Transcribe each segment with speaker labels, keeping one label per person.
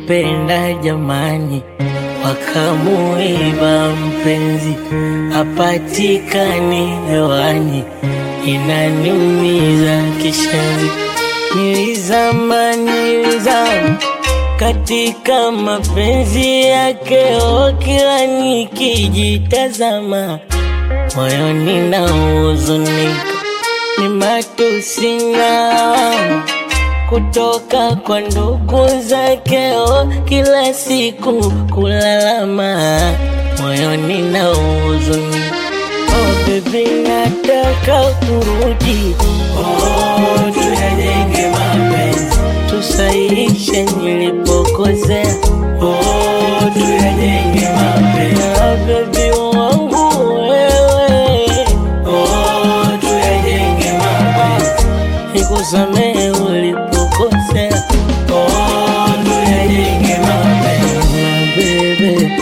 Speaker 1: nilimpenda jamani, wakamuiba mpenzi, hapatikani hewani, inaniumiza kishenzi. Nilizama, nilizama katika mapenzi yake, oh, kila nikijitazama moyoni na huzunika, ni matusi na lawama kutoka kwa ndugu zake, oh, kila siku kulalama moyoni na huzunika. Oh baby, nataka kurudi, oh, tuyajenge mapenzi, tusahihishe nilipokosea, oh, tuyajenge mapenzi, ah, baby wangu wewe, oh, tuyajenge mapenzi, nikusamehe ulipokosea, oh, tuyajenge mapenzi, ah, baby.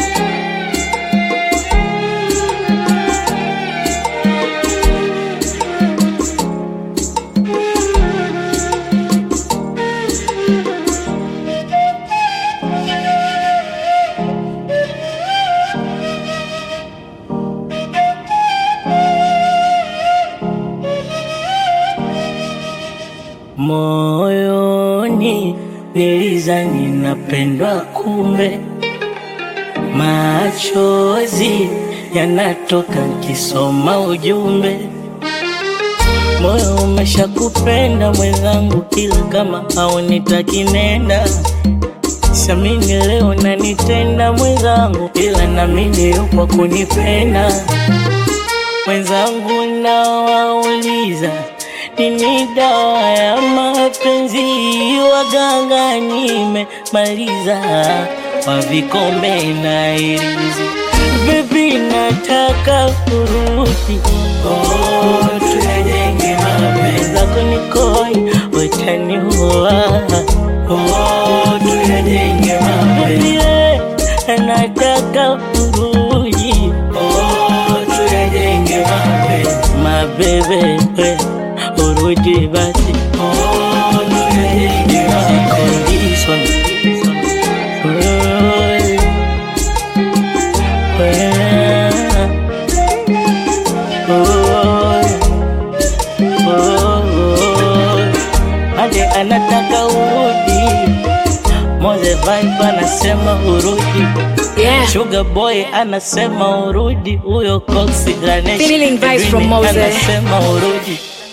Speaker 1: Moyoni nilizani napendwa, kumbe machozi yanatoka nkisoma ujumbe. Moyo umeshakupenda mwenzangu, ila kama haunitaki nenda. Siamini leo nanitenda mwenzangu, ila namini yupo kunipenda mwenzangu. Nawauliza, nini dawa ya mapenzi? Waganga nimemaliza, wa vikombe na irizi. Baby, nataka kurudi, oh, tuyajenge mapenzi zako nikoi, utaniua, oh, tuyajenge mapenzi yeah, nataka kurudi, oh, tuyajenge mapenzi mabebe, we, urudi basi, oh, tuyajenge mapenzi condition Ade anataka urudi, Moze Vibe anasema urudi,
Speaker 2: Yeah.
Speaker 1: Sugar Boy anasema urudi, huyo Coxy Ganesh
Speaker 2: Feeling vibes from
Speaker 1: Dreamy
Speaker 2: Mose.
Speaker 1: anasema urudi.